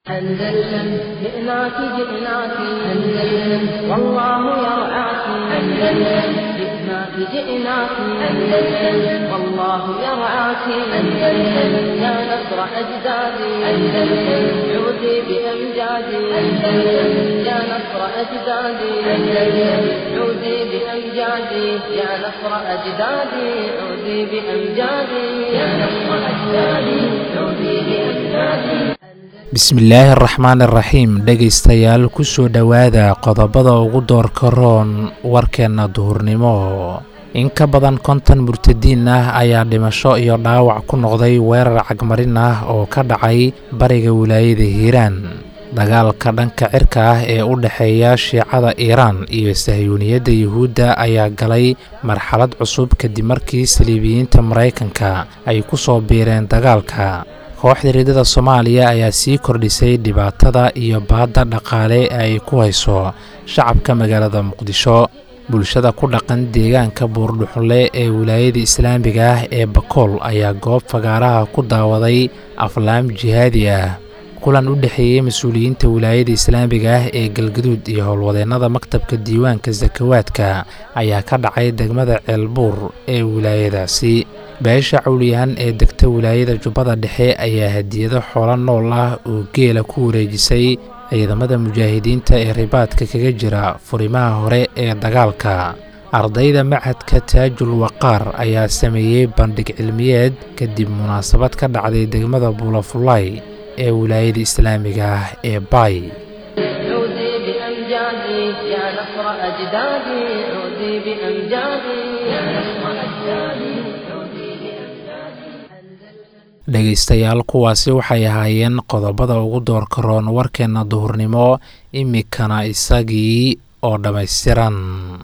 أندلسن جئناك جئناك أندلسن والله يرعاك أندلسن جئناك جئناك أندلسن والله يرعاك أندلسن يا نصر أجدادي أندلسن عودي بأمجادي أندلسن يا نصر أجدادي أندلسن عودي بأمجادي يا نصر أجدادي عودي بأمجادي يا نصر أجدادي عودي بأمجادي bismillaahi araxmaan iraxiim dhegaystayaal ku soo dhowaada qodobada ugu doorka roon warkeenna duhurnimo in ka badan konton murtadiin ah ayaa dhimasho iyo dhaawac ku noqday weerar cagmarin ah oo ka dhacay bariga wilaayada hiiraan dagaalka dhanka cirka ah ee u dhexeeya shiicada iiraan iyo sahyuuniyadda yuhuudda ayaa galay marxalad cusub kadib markii saliibiyiinta maraykanka ay ku soo biireen dagaalka kooxda riidada soomaaliya ayaa sii kordhisay dhibaatada iyo baadda dhaqaale ee ay ku hayso shacabka magaalada muqdisho bulshada ku dhaqan deegaanka buurdhuxunle ee wilaayada islaamiga ah ee bakool ayaa goob fagaaraha ku daawaday aflaam jihaadi ah kulan u dhexeeyey mas-uuliyiinta wilaayada islaamiga ah ee galgaduud iyo howlwadeennada maktabka diiwaanka sakawaadka ayaa ka dhacay degmada ceelbuur ee wilaayadaasi beesha cawliyahan ee degta wilaayada jubbada dhexe ayaa hadiyado xoolo nool ah oo geela ku wareejisay ciidamada mujaahidiinta ee ribaadka kaga jira furimaha hore ee dagaalka ardayda machadka taajul waqaar ayaa sameeyey bandhig cilmiyeed kadib munaasabad ka dhacday degmada buulafulay ee wilaayada islaamiga ah ee baay عودي بأمجادي يا نصر أجدادي عودي بأمجادي يا نصر أجدادي عودي dhegaystayaal kuwaasi waxay ahaayeen qodobada ugu doorka roon warkeenna duhurnimo imikana isagii oo dhammaystiran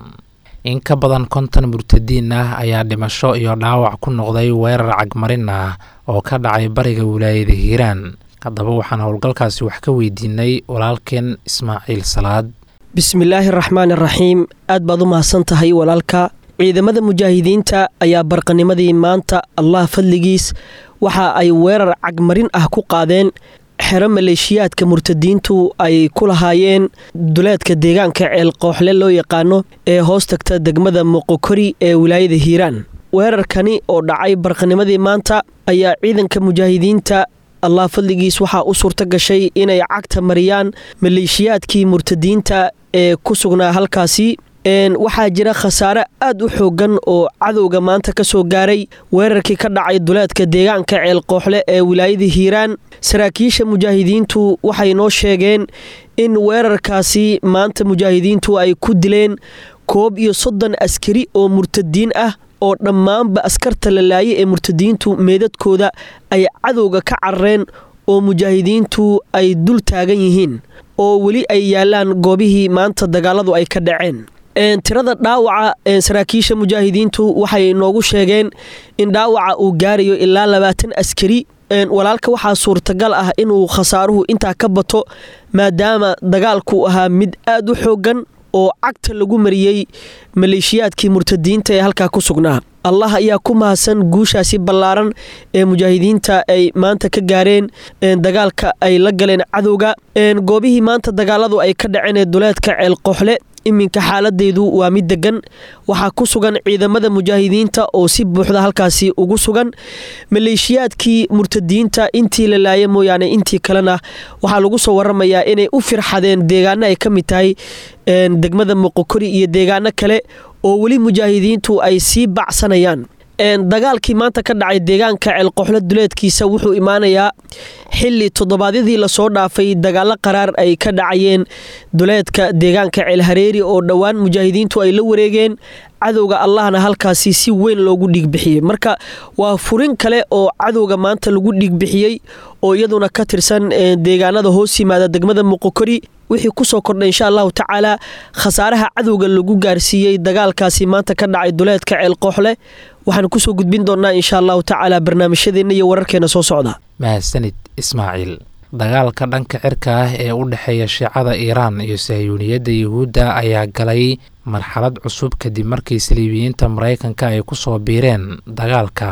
in ka badan konton murtadiin ah ayaa dhimasho iyo dhaawac ku noqday weerar cagmarin ah oo ka dhacay bariga wilaayada hiiraan haddaba waxaan howlgalkaasi wax ka weydiinay walaalkeen ismaaciil salaad bismillaahi raxmaan iraxiim aad baad u mahadsan tahay walaalka ciidamada mujaahidiinta ayaa barqanimadii maanta allah fadligiis waxa ay weerar cagmarin ah ku qaadeen xero maleeshiyaadka murtadiintu ay ku lahaayeen duleedka deegaanka ceelqooxle loo yaqaano ee hoos tagta degmada moqokori ee wilaayada hiiraan weerarkani oo dhacay barqanimadii maanta ayaa ciidanka mujaahidiinta allah fadligiis waxaa u suurto gashay inay cagta mariyaan maleeshiyaadkii murtadiinta ee ku sugnaa halkaasi waxaa jira khasaare aad u xoogan oo cadowga maanta ka soo gaaray weerarkii ka dhacay duleedka deegaanka ceelqooxle ee wilaayada hiiraan saraakiisha mujaahidiintu waxay noo sheegeen in weerarkaasi maanta mujaahidiintu ay ku dileen koob iyo soddon askari oo murtadiin ah oo dhammaanba askarta la laayay ee murtadiintu meedadkooda ay cadowga ka carareen oo mujaahidiintu ay dul taagan yihiin oo weli ay yaalaan goobihii maanta dagaaladu ay ka dhaceen tirada dhaawaca saraakiisha mujaahidiintu waxay noogu sheegeen in dhaawaca uu gaarayo ilaa labaatan askari walaalka waxaa suurtagal ah inuu khasaaruhu intaa ka bato maadaama dagaalku ahaa mid aad u xoogan oo cagta lagu mariyey maleeshiyaadkii murtadiinta ee halkaa ku sugnaa allah ayaa ku mahadsan guushaasi ballaaran ee mujaahidiinta ay maanta ka gaareen dagaalka ay la galeen cadowga goobihii maanta dagaaladu ay ka dhaceen ee duleedka ceelqooxle iminka xaaladeedu waa mid degan waxaa ku sugan ciidamada mujaahidiinta oo si buuxda halkaasi ugu sugan maleeshiyaadkii murtadiinta intii la laaya mooyaane intii kalena waxaa lagu soo waramayaa inay u firxadeen deegaano ay ka mid tahay degmada moqokori iyo deegaano kale oo weli mujaahidiintu ay sii bacsanayaan dagaalkii maanta ka dhacay deegaanka ceelqooxle duleedkiisa wuxuu imaanayaa xili toddobaadyadii lasoo dhaafay dagaalo qaraar ay ka dhacayeen duleedka deegaanka ceelhareeri oo dhowaan mujaahidiintu ay la wareegeen cadowga allahna halkaasi si weyn loogu dhiigbixiyey marka waa furin kale oo cadowga maanta lagu dhiigbixiyey oo iyaduna ka tirsan deegaanada hoos yimaada degmada moqokori wixii kusoo kordhay insha allahu tacaala khasaaraha cadowga lagu gaarsiiyey dagaalkaasi maanta ka dhacay duleedka ceelqooxle waxaan kusoo gudbin doonaa insha allahu tacaala barnaamijyadeenna iyo wararkeena soo socda mahadsanid ismaaciil dagaalka dhanka cirka ah ee u dhexeeya shiicada iiraan iyo sahyuuniyadda yuhuudda ayaa galay marxalad cusub kadib markii saliibiyiinta maraykanka ay ku soo biireen dagaalka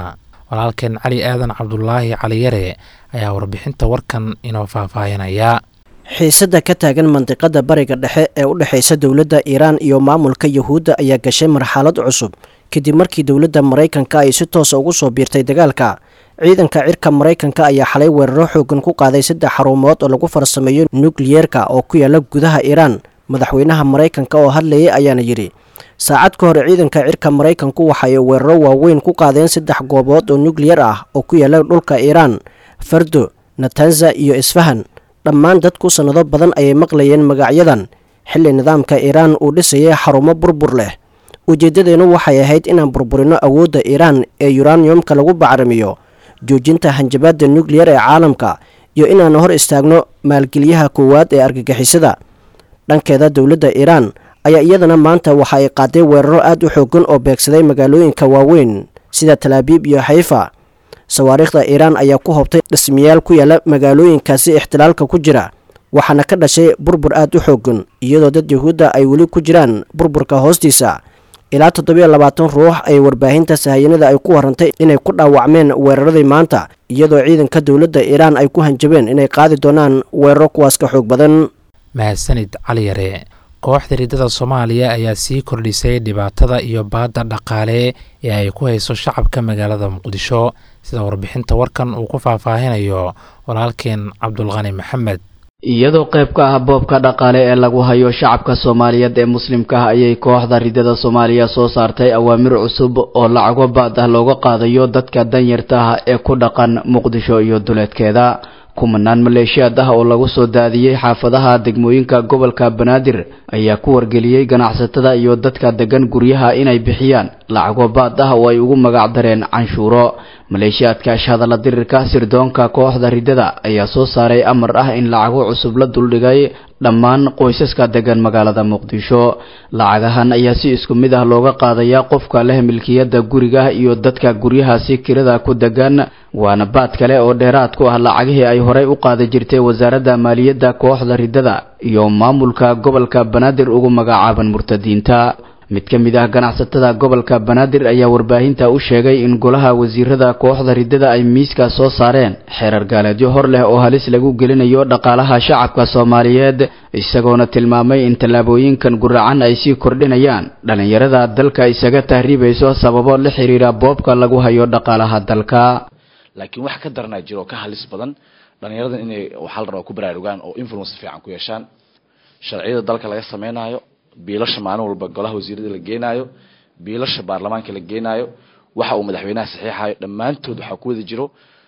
walaalkeen cali aadan cabdulaahi caliyare ayaa warbixinta warkan inoo faahfaahinaya xiisadda ka taagan mandiqada bariga dhexe ee u dhexaysa dowladda iiraan iyo maamulka yuhuudda ayaa gashay marxalad cusub kadib markii dowladda maraykanka ay si toosa ugu soo biirtay dagaalka ciidanka cirka maraykanka ayaa xalay weeraro xoogan ku qaaday saddex xarumood oo lagu farsameeyo nukliyeerka oo ku yaala gudaha iiraan madaxweynaha maraykanka oo hadlayay ayaana yidhi saacad ka hor ciidanka cirka maraykanku waxay weeraro waaweyn ku qaadeen saddex goobood oo nukliyar ah oo ku yaala dhulka iiraan fardo natanza iyo isfahan dhammaan dadku sannado badan ayay maqlayeen magacyadan xilli nidaamka iiraan uu dhisayay xarumo burbur leh ujeeddadeennu waxay ahayd inaan burburino awoodda iiraan ee yuraniumka lagu bacrimiyo joojinta hanjabaadda nukliyar ee caalamka iyo inaan hor istaagno maalgeliyaha koowaad ee argagixisada dhankeeda dowladda iiraan ayaa iyadana maanta waxa ay qaaday weeraro aad u xoogan oo beegsaday magaalooyinka waaweyn sida talaabiib iyo xayfa sawaariikhda iiraan ayaa ku hobtay dhismayaal ku yaala magaalooyinkaasi ixtilaalka ku jira waxaana ka dhashay burbur aad u xoogan iyadoo dad yuhuudda ay weli ku jiraan burburka hoostiisa ilaa toddobiyo labaatan ruux ay warbaahinta sahayanada ay ku warantay inay ku dhaawacmeen weeraradii maanta iyadoo ciidanka dowladda iiraan ay ku hanjabeen inay qaadi doonaan weeraro kuwaas ka xoog badan mahadsanid caliyare kooxda riddada soomaaliya ayaa sii kordhisay dhibaatada iyo baadda dhaqaale ee ay ku hayso shacabka magaalada muqdisho sida warbixinta warkan uu ku faahfaahinayo walaalkeen cabdulqani maxamed iyadoo qayb ka ah boobka dhaqaale ee lagu hayo shacabka soomaaliyeed ee muslimka ah ayay kooxda riddada soomaaliya soo saartay awaamir cusub oo lacago baad ah looga qaadayo dadka danyarta ah ee ku dhaqan muqdisho iyo duleedkeeda kumanaan maleeshiyaad ah oo lagu soo daadiyey xaafadaha degmooyinka gobolka banaadir ayaa ku wargeliyey ganacsatada iyo dadka degan guryaha inay bixiyaan lacago baad ah oo ay ugu magac dareen canshuuro maleeshiyaadka ashhadalla dirirka sirdoonka kooxda riddada ayaa soo saaray amar ah in lacago cusub la duldhigay dhammaan qoysaska degan magaalada muqdisho lacagahan ayaa si isku mid ah looga qaadayaa qofka leh milkiyadda guriga iyo dadka guryahaasi kirada ku degan waana baad kale oo dheeraad ku ah lacagihii ay horey u qaadi jirtay wasaaradda maaliyadda kooxda riddada iyo maamulka gobolka banaadir ugu magacaaban murtadiinta mid ka mid ah ganacsatada gobolka banaadir ayaa warbaahinta u sheegay in golaha wasiirada kooxda riddada ay miiska soo saareen xeerar gaaleedyo hor leh oo halis lagu gelinayo dhaqaalaha shacabka soomaaliyeed isagoona tilmaamay in tallaabooyinkan guracan ay sii kordhinayaan dhallinyarada dalka isaga tahriibayso sababo la xiriira boobka lagu hayo dhaqaalaha dalka laakiin wax ka daranaa jiro oo ka halis badan dhallinyaradan inay waxaa la rabaa ku baraarugaan oo influence fiican ku yeeshaan sharciyada dalka laga sameynaayo biilasha maalin walba golaha wasiirada la geenaayo biilasha baarlamaanka la geenaayo waxa uu madaxweynaha saxiixayo dhammaantood waxaa ku wada jiro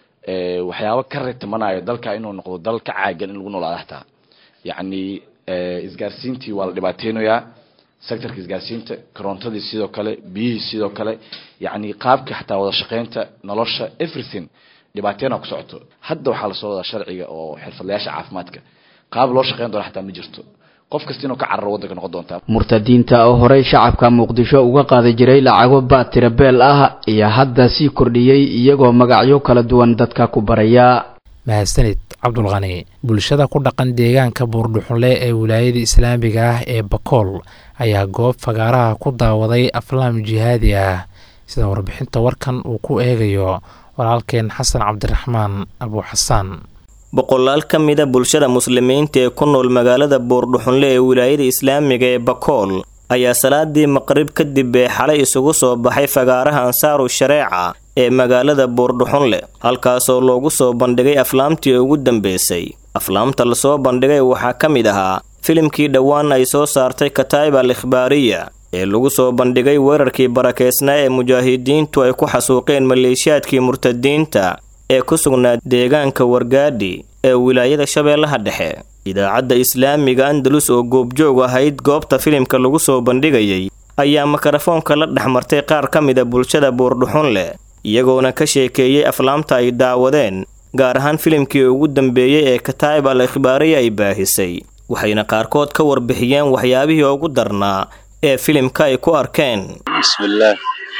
waxyaabo ka retamanayo dalka inuu noqdo dal ka caagan in lagu noolaado hataa yacni isgaarsiintii waa la dhibaateynayaa sectorka isgaarsiinta korontadii sidoo kale biyihii sidoo kale yacni qaabka xataa wada shaqeynta nolosha everything dhibaateena ku socoto hadda waxaa lasoo wadaa sharciga oo xirfadlayaasha caafimaadka qaab loo shaqeyn doona xataa ma jirto qof kasta inuu ka cararo waddanka noqon doontaa murtadiinta oo horey shacabka muqdisho uga qaadi jiray lacago baad tirabeel ah ayaa hadda sii kordhiyey iyagoo magacyo kala duwan dadka ku baraya mahadsanid cabdulqani bulshada ku dhaqan deegaanka buurdhuxunle ee wilaayada islaamiga ah ee bakool ayaa goob fagaaraha ku daawaday aflaam jihaadi ah sida warbixinta warkan uu ku eegayo walaalkeen xasan cabdiraxmaan abuuxasaan boqolaal ka mida bulshada muslimiinta ee ku nool magaalada buurdhuxunle ee wilaayada islaamiga ee bakool ayaa salaadii maqrib kadib ee xalay isugu soo baxay fagaaraha ansaaru shareeca ee magaalada buurdhuxunle halkaasoo loogu soo bandhigay aflaamtii ugu dambeysay aflaamta lasoo bandhigay waxaa ka mid ahaa filimkii dhowaan ay soo saartay kataa'ib al ikhbaariya ee lagu soo bandhigay weerarkii barakeysnaa ee mujaahidiintu ay ku xasuuqeen maleeshiyaadkii murtadiinta ee ku sugnaa deegaanka wargaadhi ee wilaayada shabeellaha dhexe idaacadda islaamiga andalus oo goobjoog ahayd goobta filimka lagu soo bandhigayay ayaa mikrofoonka la dhex martay qaar ka mida bulshada buurdhuxun leh iyagoona ka sheekeeyey aflaamta ay daawadeen gaar ahaan filimkii ugu dambeeyey ee kataa'ib al ikhbaariya ay baahisay waxayna qaarkood ka warbixiyeen waxyaabihii ugu darnaa ee filimka ay ku arkeen bismillaah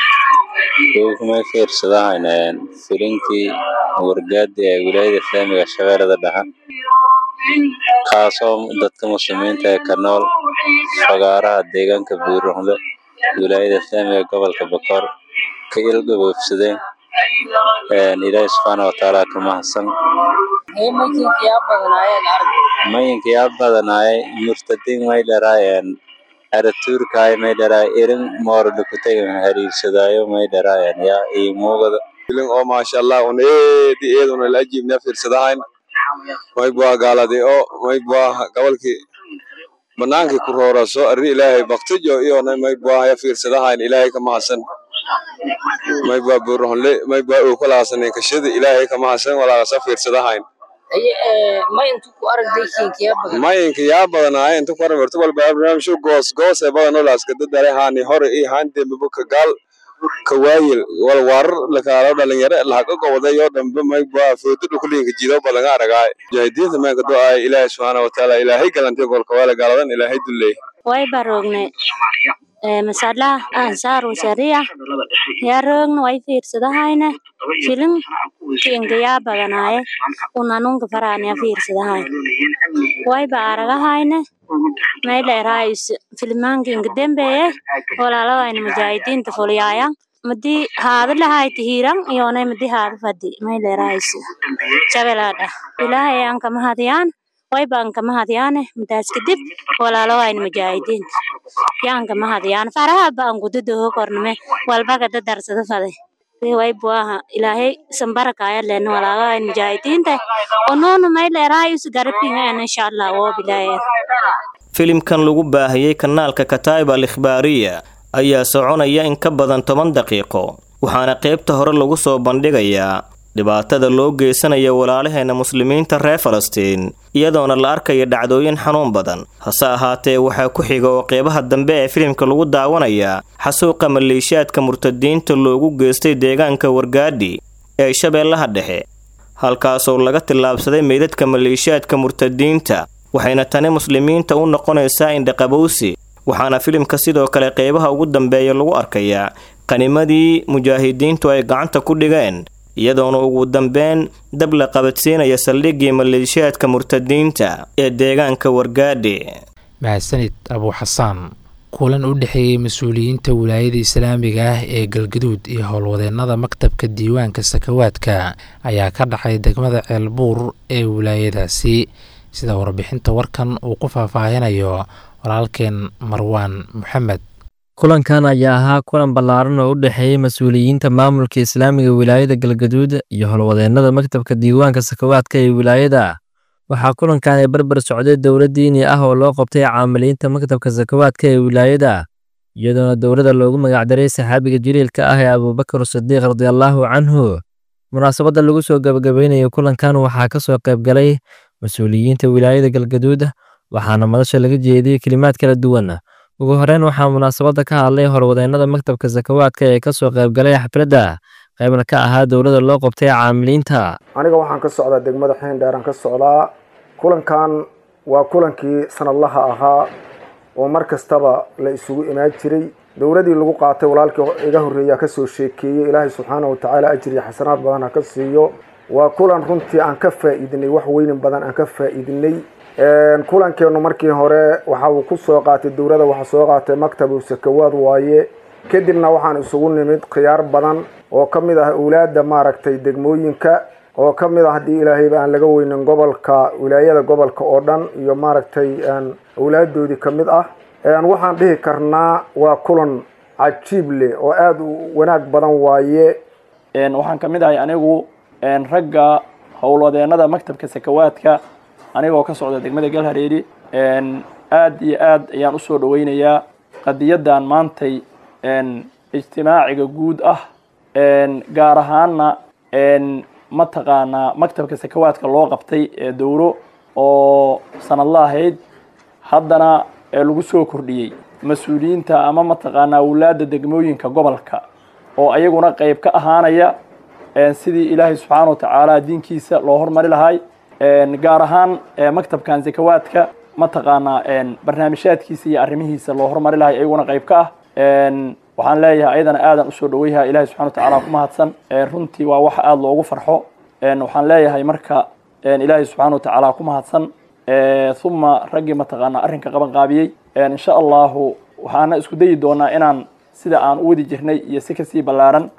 kumay fiirsadahayneen filinkii wargaadi ee wilaayada islaamiga shabeellada dhexe kaasoo dadka muslimiinta ee ka nool fagaaraha deegaanka buurruxle wilaayada islaamiga gobolka bakoor ka ilgaboofsadeen ilaahi subxaana watacaala ka mahadsan mayinka yaa badanaay murtadiin may dharaayeen aratuurkaay may dharaay irin moordhukutagan hariirsadaayo may dharaayeen yaa ii muugada filin oo maasha allah un eedi eeduna la ajiibna fiirsadahayn may bua gaaladi oo may bua gobolkii banaankii ku rooraso arri ilaahay baktijo iyona may bua ya fiirsadahayn ilaahay ka mahadsan may bua buurahonle may bua uukalahasanin kashada ilaahay ka mahadsan walaagasa fiirsadahayn mayinka yaa badanaaye inta ku armerto walba barnaamijyo goos goos ee badanoo laaskada dare haani hore iyo haan dembibo ka gaal ka waayil wal warar lakaalo dhalinyaro lahaga gobodayo dhanbe may bua foodo dhukulinka jido balanga aragaay mujaahidiinta meenka do-aay ilaahay subxaana watacaala ilaahay galantay golka waala gaaladan ilaahay dulley way baroogne masalaha ansaaru sharia yaa roogna way fiirsadahayne filim kinga yaa badanaaye unanunka faraanaya fiirsadahay wayba aragahayne mayleeraayus filmaankinga dembeeye walaalawayna mujaahidiinta fulyaaya madii haada lahayti hiiran iyonay madii haada fadi mayleeraayus jabelaadha ilaahay aan kama hadiyaan wayba aan kama hadiyaane madaas kadib walaalawayna mujaahidiinta yaan kama hadiyaan faraha baan gududoho korname walbaga dadarsada faday way buaha ilaahay sambarakaya len walaalawayna mujaahidiinta onoonu mayleeraayus garabingaen insha allah woo bilaayeen filimkan lagu baahiyey kanaalka kataib al ikhbaariya ayaa soconaya in ka badan toban daqiiqo waxaana qaybta hore lagu soo bandhigayaa dhibaatada loo geysanaya walaalaheena muslimiinta reer falastiin iyadoona la arkaya dhacdooyin xanuun badan hase ahaatee waxaa ku xiga oo qeybaha dambe ee filimka lagu daawanayaa xasuuqa maleeshiyaadka murtadiinta loogu geystay deegaanka wargaadhi ee shabeellaha dhexe halkaasoo laga tillaabsaday meydadka maleeshiyaadka murtadiinta waxayna tani muslimiinta u noqonaysaa indhaqabowsi waxaana filimka sidoo kale qeybaha ugu dambeeya lagu arkayaa qanimadii mujaahidiintu ay gacanta ku dhigeen iyadoona ugu dambeyn dab la qabadsiinaya saldhiggii maleeshiyaadka murtadiinta ee deegaanka wargaadhi mahadsanid abuu xasaan kulan u dhexeeyey mas-uuliyiinta wilaayada islaamiga ah ee galgaduud iyo howlwadeennada maktabka diiwaanka sakawaadka ayaa ka dhacay degmada ceelbuur ee wilaayadaasi sida warbixinta warkan uu ku faahfaahinayo walaalkeen marwaan maxamed kulankan ayaa ahaa kulan ballaaran oo u dhexeeyey mas-uuliyiinta maamulka islaamiga wilaayada galgaduud iyo howlwadeennada maktabka diiwaanka sakawaadka ee wilaayada waxaa kulankan ay barbar socday dowlad diini ah oo loo qabtay caamiliinta maktabka sakawaadka ee wilaayada iyadoona dowladda loogu magacdaray saxaabiga jaliilka ah ee abuubakar sadiiq radiallaahu canhu munaasabadda lagu soo gabagabaynayo kulankan waxaa ka soo qayb galay mas-uuliyiinta wilaayada galgaduud waxaana madasha laga jeediyey kelimaad kala duwan ugu horeyn waxaa munaasabadda ka hadlay horwadeennada maktabka sakawaadka ee ka soo qaybgalay xafladda qaybna ka ahaa dowladda loo qabtay caamiliinta aniga waxaan ka socdaa degmada xiindheeraan ka socdaa kulankan waa kulankii sanadlaha ahaa oo mar kastaba la isugu imaan jiray dowladii lagu qaatay walaalkii iga horreeya ka soo sheekeeyey ilaahay subxaana wa tacaala ajir iyo xasanaad badan ha ka siiyo waa kulan runtii aan ka faa'iidinay wax weynin badan aan ka faa'iidinay kulankeenu markii hore waxa uu ku soo qaatay dowladda waxaa soo qaatay maktabu sakawaad waaye kadibna waxaan isugu nimid khiyaar badan oo ka mid ah awlaadda maaragtay degmooyinka oo ka mid ah haddii ilaahayba aan laga weynin gobolka wilaayada gobolka oo dhan iyo maaragtay awlaaddoodii ka mid ah waxaan dhihi karnaa waa kulan cajiib leh oo aada u wanaag badan waaye waxaan ka mid ahay anigu ragga howlwadeennada maktabka sakawaadka anigoo ka socda degmada galhareeri aad iyo aad ayaan usoo dhaweynayaa qadiyadan maantay ijtimaaciga guud ah gaar ahaana mataqaanaa maktabka sakawaadka loo qabtay ee dowro oo sanadla ahayd haddana lagu soo kordhiyey mas-uuliyiinta ama mataqaanaa awlaadda degmooyinka gobolka oo ayaguna qeyb ka ahaanaya sidii ilaahay subxaana wa tacaala diinkiisa loo hormari lahay gaar ahaan maktabkan sakawaadka mataqaanaa barnaamijyaadkiisa iyo arrimihiisa loo hormari lahay ayaguna qayb ka ah waxaan leeyahay ayadana aadan usoo dhaweyha ilahay subxana wa tacala ku mahadsan runtii waa wax aada loogu farxo waxaan leeyahay marka ilaahay subxaana wa tacaala ku mahadsan uma raggii mataqaanaa arrinka qaban qaabiyey insha allahu waxaana isku dayi doonaa inaan sida aan u wadi jirnay iyo si kasii ballaaran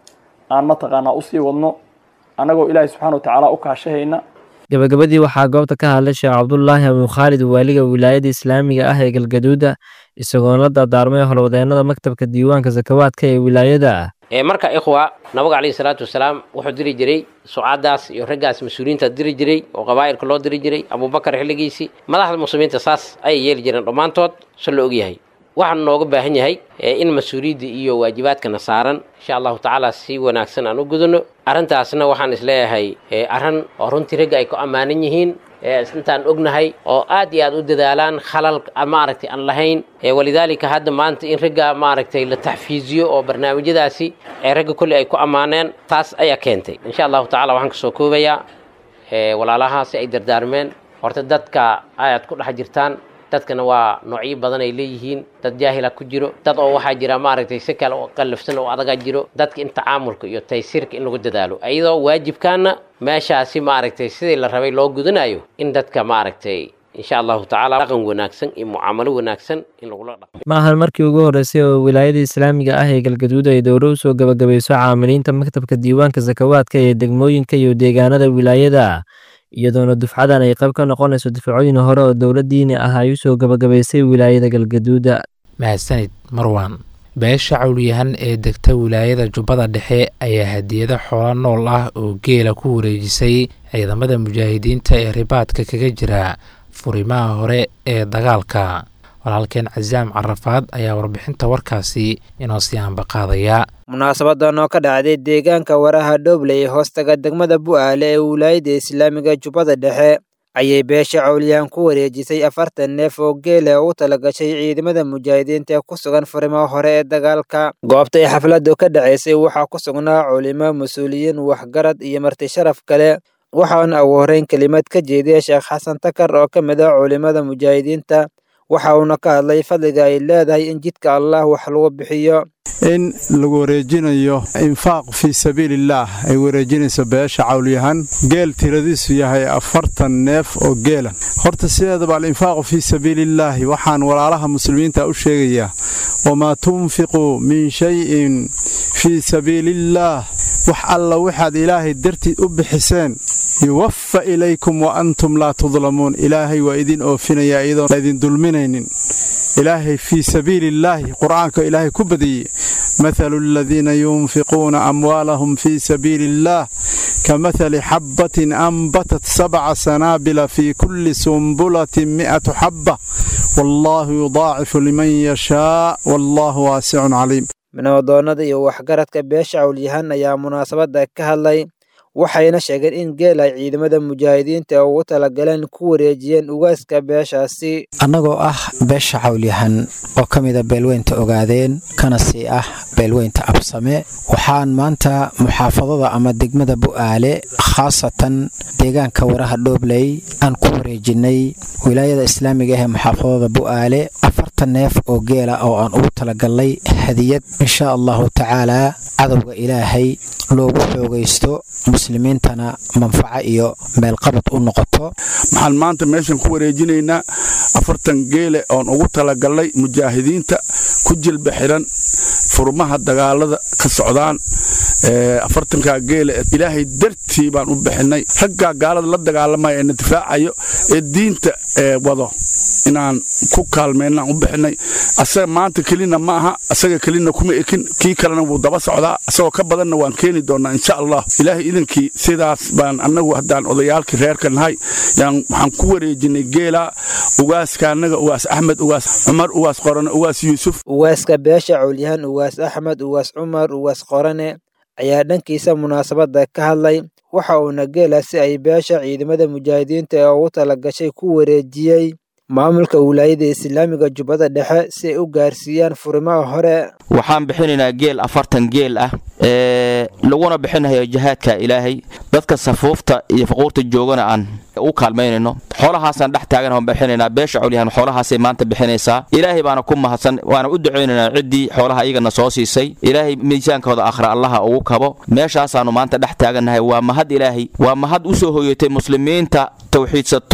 aan mataqaanaa usii wadno annagoo ilaahay subxaana watacaala u kaashahayna gabagabadii waxaa goobta ka hadlay sheekh cabdulaahi abukhaalid waaliga wilaayada islaamiga ah ee galgaduuda isagoona la dardaarmay howlwadeennada maktabka diiwaanka sakawaadka ee wilaayada marka ikhwa nabiga calayhi salaatu wasalaam wuxuu diri jiray sucaadaas iyo raggaas mas-uuliyiinta diri jiray oo qabaa'ilka loo diri jiray abubakar xilligiisii madaxda muslimiinta saas ayay yeeli jireen dhammaantood se la ogyahay waxaan nooga baahan yahay in mas-uuliyadda iyo waajibaadkana saaran insha allahu tacaala si wanaagsan aan u gudano arrintaasna waxaan isleeyahay arrin oo runtii ragga ay ku ammaanan yihiin intaan ognahay oo aad iyo aad u dadaalaan khalal maaragtay aan lahayn walidaalika hadda maanta in ragga maaragtay la taxfiiziyo oo barnaamijyadaasi ee ragga kolley ay ku ammaaneen taas ayaa keentay insha allahu tacala waxaan kasoo koobayaa walaalahaasi ay dardaarmeen horta dadka ayaad ku dhex jirtaan dadkana waa noocyo badan ay leeyihiin dad jaahila ku jiro dad oo waxaa jira maaragtay si kale oo qallafsan oo adaga jiro dadka in tacaamulka iyo taysiirka in lagu dadaalo iyadoo waajibkaana meeshaasi maaragtay sidii la rabay loo gudanayo in dadka maaragtay insha allahu tacaala dhaqan wanaagsan iyo mucaamalo wanaagsan in lagula dhaqmo ma ahan markii ugu horreysay oo wilaayada islaamiga ah ee galgaduud ay dowro usoo gabagabayso caamiliinta maktabka diiwaanka sakawaadka ee degmooyinka iyo deegaanada wilaayada iyadoona dufcadan ay qayb ka noqonayso difacooyin hore oo dowladdiini ah ay usoo gabagabaysay wilaayada galgaduuda mahadsanid marwan beesha cawlyahan ee degta wilaayada jubbada dhexe ayaa hadiyado xoolo nool ah oo geela ku wareejisay ciidamada mujaahidiinta ee ribaadka kaga jira furimaha hore ee dagaalka walaalkeen casaam carafaad ayaa warbixinta warkaasi inoo sii aanbaqaadaya munaasabadan oo ka dhacday deegaanka waraha dhooble ee hoostaga degmada bu'aale ee wilaayada islaamiga jubbada dhexe ayay beesha cawliyaan ku wareejisay afartan neef oo geela u talagashay ciidamada mujaahidiinta ee ku sugan furimaha hore ee dagaalka goobta ay xafladdu ka dhacaysay waxaa ku sugnaa culimo mas-uuliyiin waxgarad iyo marti sharaf kale waxaana ugu horreyn kelimad ka jeediyay sheekh xasan takar oo ka mid ah culimada mujaahidiinta waxa uuna ka hadlay fadliga ay leedahay in jidka allah wax lagu bixiyo in lagu wareejinayo infaaq fii sabiilillaah ay wareejinayso beesha cawlyahan geel tiradiisu yahay afartan neef oo geelan horta sideedaba alinfaaqu fii sabiilillaahi waxaan walaalaha muslimiinta u sheegayaa wamaa tunfiquu min shayin fii sabiiliillaah wax alla waxaad ilaahay dartiid u bixiseen yuwaffa ilaykum wa antum laa tudlamuun ilaahay waa idin oofinayaa iyadoon laydin dulminaynin ilaahay fii sabiiliillaahi qur'aanka ilaahay ku badiyey mathalu aladiina yunfiquuna amwaalahum fii sabiili illaah kamathali xabbatin anbatat sabca sanaabila fii kulli sumbulatin mi'atu xabba wallaahu yudaacifu liman yashaa wallaahu waasicun caliim manawadoonnada iyo waxgaradka beesha cawlyahan ayaa munaasabadda ka hadlay waxayna sheegeen in geel ay ciidamada mujaahidiinta ugu talagaleen ku wareejiyeen ugaaska beeshaasi annagoo ah beesha cawlyahan oo ka mida beelweynta ogaadeen kana sii ah beelweynta absame waxaan maanta muxaafadada ama degmada bu'aale khaasatan deegaanka waraha dhoobley aan ku wareejinnay wilaayada islaamiga ah ee muxaafadada bu'aale afartan neef oo geela oo aan ugu talagalnay hadiyad insha allahu tacaalaa cadowga ilaahay loogu xoogaysto muslimiintana manfaco iyo meelqabad u noqoto waxaan maanta meeshan ku wareejinaynaa afartan geele oon ugu talagalnay mujaahidiinta ku jilba xiran furmaha dagaalada ka socdaan afartankaa geele ilaahay dartii baan u bixinay raggaa gaalada la dagaalamaya ee na difaacayo ee diinta wado inaan ku kaalmeynaan u bixinay asaga maanta kelina ma aha asaga kelina kuma ekin kii kalena wuu daba socdaa asagoo ka badanna waan keeni doonaa insha allah ilaahay idankii sidaas baan annagu haddaan odayaalkii reerka nahay yaan waxaan ku wareejinay geela ugaaska annaga ugaas axmed ugaas cumar ugaas qorane ugaas yuusuf ugaaska beesha cawlyahan ugaas axmed ugaas cumar ugaas qorane ayaa dhankiisa munaasabadda ka hadlay waxa uuna geelaasi ay beesha ciidamada mujaahidiinta ee ugu talagashay ku wareejiyey maamulka wilaayada islaamiga jubbada dhexe si ay u gaarsiiyaan furimaha hore waxaan bixinaynaa geel afartan geel ah ee laguna bixinayo jihaadka ilaahay dadka safuufta iyo faquurta joogana aan u kaalmaynayno xoolahaasaan dhex taagan aan bixinaynaa beesha colyahan xoolahaasay maanta bixinaysaa ilaahay baana ku mahadsan waana u ducaynaynaa ciddii xoolaha iyagana soo siisay ilaahay miisaankooda akhra allaha ugu kabo meeshaasaannu maanta dhex taagannahay waa mahad ilaahay waa mahad u soo hoyatay muslimiinta tawxiidsato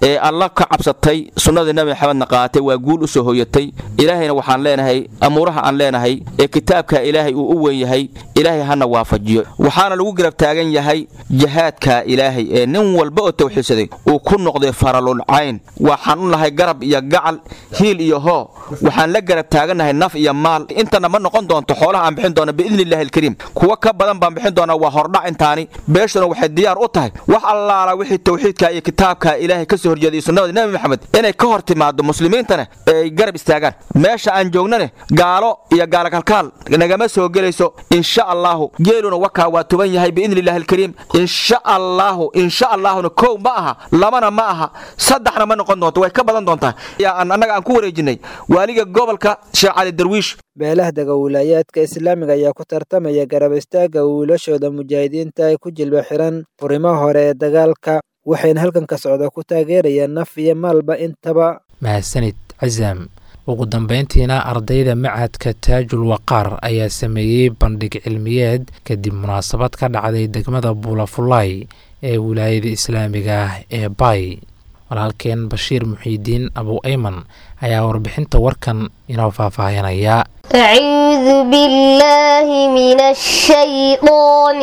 ee alla ka cabsatay sunnadii nabi maxamedna qaatay waa guul u soo hoyatay ilaahayna waxaan leenahay amuuraha aan leenahay ee kitaabka ilaahay uu u weyn yahay ilaahay hana waafajiyo waxaana lagu garab taagan yahay jihaadka ilaahay ee nin walba oo tawxiidsaday uu ku noqday faralul cayn waxaan u nahay garab iyo gacal hiil iyo hoo waxaan la garab taagannahay naf iyo maal intana ma noqon doonto xoolaha aan bixin doona biidni illahi alkariim kuwa ka badan baan bixin doonaa waa hordhac intaani beeshuna waxay diyaar u tahay wax allaala wixii tawxiidka iyo kitaabka ilaahay ka soo horjeeday sunnada nabi maxamed inay ka hor timaado muslimiintana ay garab istaagaan meesha aan joognane gaalo iyo gaalakalkaal nagama soo gelayso insha allaahu geeluna wakaa waa tuban yahay biidni illahi alkariim insha allaahu insha allaahuna kow ma aha labana ma aha saddexna ma noqon doonto way ka badan doontaa annaga aan ku wareejinay waaliga gobolka sheekh cali darwiish beelaha dega wilaayaadka islaamiga ayaa ku tartamaya garab istaagga wiilashooda mujaahidiinta ay ku jilba xiran furimaha hore ee dagaalka waxayna halkan ka socda ku taageerayaan naf iyo maalba intaba mahadsanid casaam ugu dambeyntiina ardayda macadka taajul waqaar ayaa sameeyey bandhig cilmiyeed kadib munaasabad ka dhacday degmada buulafulay ee wilaayada islaamiga ah ee bay walaalkeen bashiir muxiidiin abu ayman ayaa warbixinta warkan inoo faahfaahinaya أعوذ بالله من الشيطان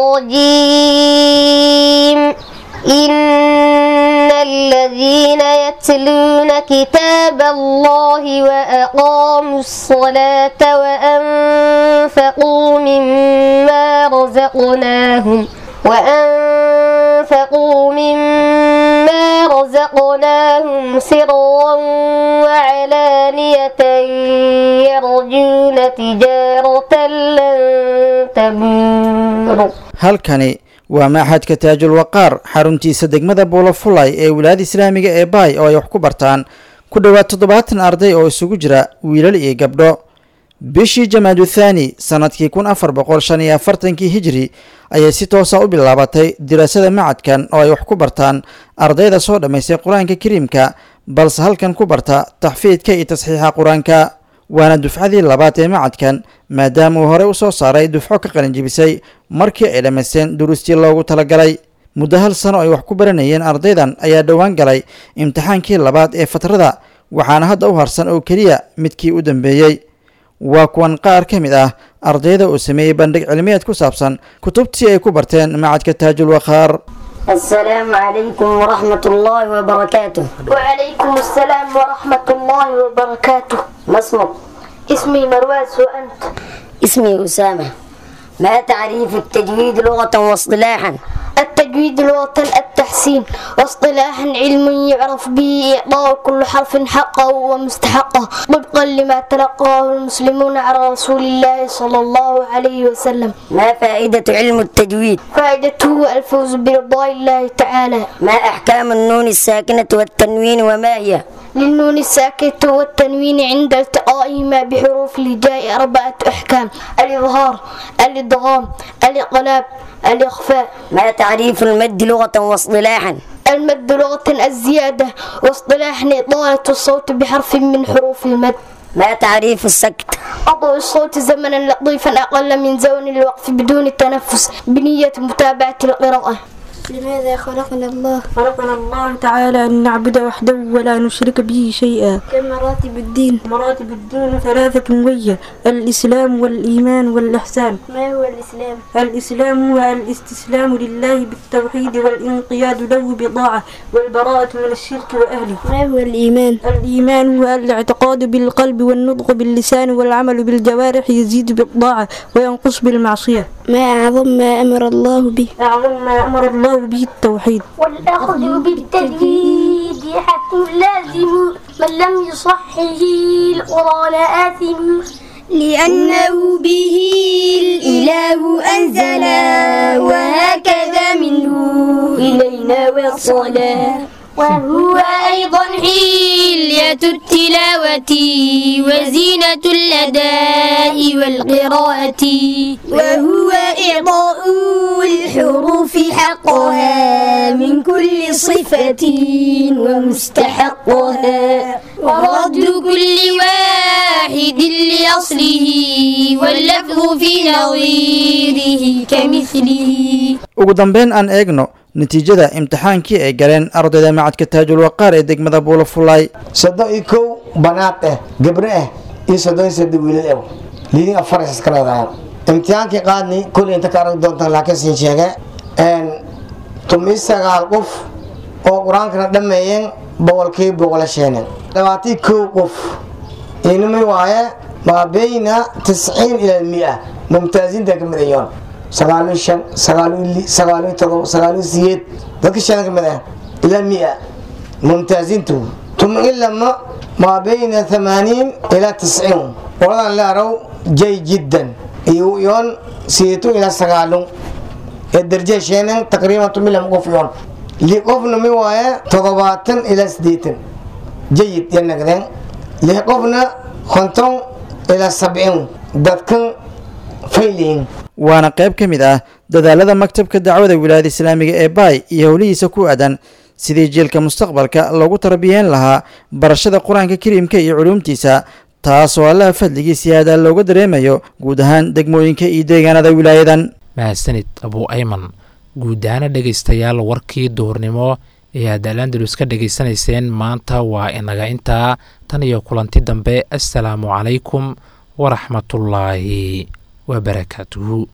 الرجيم إن الذين يتلون كتاب الله وأقاموا الصلاة وأنفقوا مما رزقناهم وأنفقوا مما رزقناهم سرا وعلانية يرجون تجارة لن تبور halkani waa maaxadka taajul waqaar xaruntiisa degmada buulafulay ee wilaayada islaamiga ee baay oo ay wax ku bartaan ku dhowaad toddobaatan arday oo isugu jira wiilal iyo gabdho bishii jamaadu thaani sannadkii kun afar boqol shan iyo afartankii hijri ayay si toosa u bilaabatay diraasada macadkan oo ay wax ku bartaan ardayda soo dhammaystay qur-aanka kariimka balse halkan ku barta taxfiidka iyo tasxiixa qur-aanka waana dufcadii labaad ee macadkan maadaama uu horey u soo saaray dufco ka qalinjibisay markii ay dhammaysteen duruustii loogu talagalay muddo hal sano ay wax ku baranayeen ardaydan ayaa dhowaan galay imtixaankii labaad ee fatrada waxaana hadda u harsan oo keliya midkii u dambeeyey waa kuwan qaar ka mid ah ardayda uu sameeyey bandhig cilmiyeed ku saabsan kutubtii ay ku barteen macadka taajul waqaar السلام عليكم ورحمة الله وبركاته وعليكم السلام ورحمة الله وبركاته ما اسمك؟ اسمي مرواز وأنت؟ اسمي أسامة ما تعريف التجويد لغة واصطلاحا؟ التجويد لغة التحسين واصطلاحا علم يعرف به إعطاء كل حرف حقه ومستحقه طبقا لما تلقاه المسلمون على رسول الله صلى الله عليه وسلم ما فائدة علم التجويد؟ فائدته الفوز برضاء الله تعالى ما أحكام النون الساكنة والتنوين وما هي؟ للنون الساكنة والتنوين عند التقائهما بحروف الهجاء أربعة أحكام الإظهار الإدغام الإقلاب الإخفاء ما تعريف المد لغة واصطلاحا؟ المد لغة الزيادة واصطلاحا إطالة الصوت بحرف من حروف المد ما تعريف السكت؟ أضع الصوت زمنا لطيفا أقل من زمن الوقف بدون التنفس بنية متابعة القراءة لماذا خلقنا الله؟ خلقنا الله تعالى أن نعبد وحده ولا نشرك به شيئا كم مراتب الدين؟ مراتب الدين ثلاثة وهي الإسلام والإيمان والإحسان ما هو الإسلام؟ الإسلام هو الاستسلام لله بالتوحيد والانقياد له بطاعة والبراءة من الشرك وأهله ما هو الإيمان؟ الإيمان هو الاعتقاد بالقلب والنطق باللسان والعمل بالجوارح يزيد بالطاعة وينقص بالمعصية ما أعظم ما أمر الله به؟ أعظم ما أمر الله به التوحيد والأخذ بالتجويد حتم لازم من لم يصحه القرآن آثم لأنه به الإله أنزل وهكذا منه إلينا وصلا وهو أيضا حلية التلاوة وزينة الأداء والقراءة وهو إعطاء الحروف حقها من كل صفة ومستحقها ورد كل واحد لأصله واللفظ في نظيره كمثله ugu dambeyn aan eegno natiijada imtixaankii ay galeen ardayda macadka taajul waqaar ee degmada buulafulay soddon iyo kow banaad ah gabro ah iyo soddon iyo saddex wiilal ah liidin afar is iska leedahay imtixaankii qaadni kulli inta ka aragi doontaan laakiin siin sheege tumi sagaal qof oo qur-aankana dhammeeyeen boqolkii boqolasheeneen labaatii kow qof inimi waaye maa beyna tisciin ila mia mumtaaziinta ka mid ayoon sagaaliyo shan sagaaliyo li sagaaliyo todoba sagaaliyo siyeed dadka shan ka mid ah ila mia mumtaaziintu tumi lama maa beyna thamaaniin ila tisciin qoladan leerow jay jiddan iyo yoon siyeetu ila sagaalun ee darje sheenan taqriiban tumi lama qof yoon li qofna mi waaye toddobaatan ilaa siddeetan jayid ya nagdeen lix qofna konton ilaa sabciin dadkan fayliin waana qayb ka mid ah dadaalada maktabka dacwada wilaayada islaamiga ee baay iyo howlihiisa ku aadan sidii jiilka mustaqbalka loogu tarbiyeen lahaa barashada qur-aanka kariimka iyo culuumtiisa taasoo allaha fadligiisa aadaa looga dareemayo guud ahaan degmooyinka iyo deegaanada wilaayadan mahadsanid abuu ayman guud ahaana dhegaystayaal warkii duhurnimo ee aad alandalus ka dhegaysanayseen maanta waa inaga intaa tan iyo kulanti dambe assalaamu calaykum waraxmatullaahi wabarakaatuhu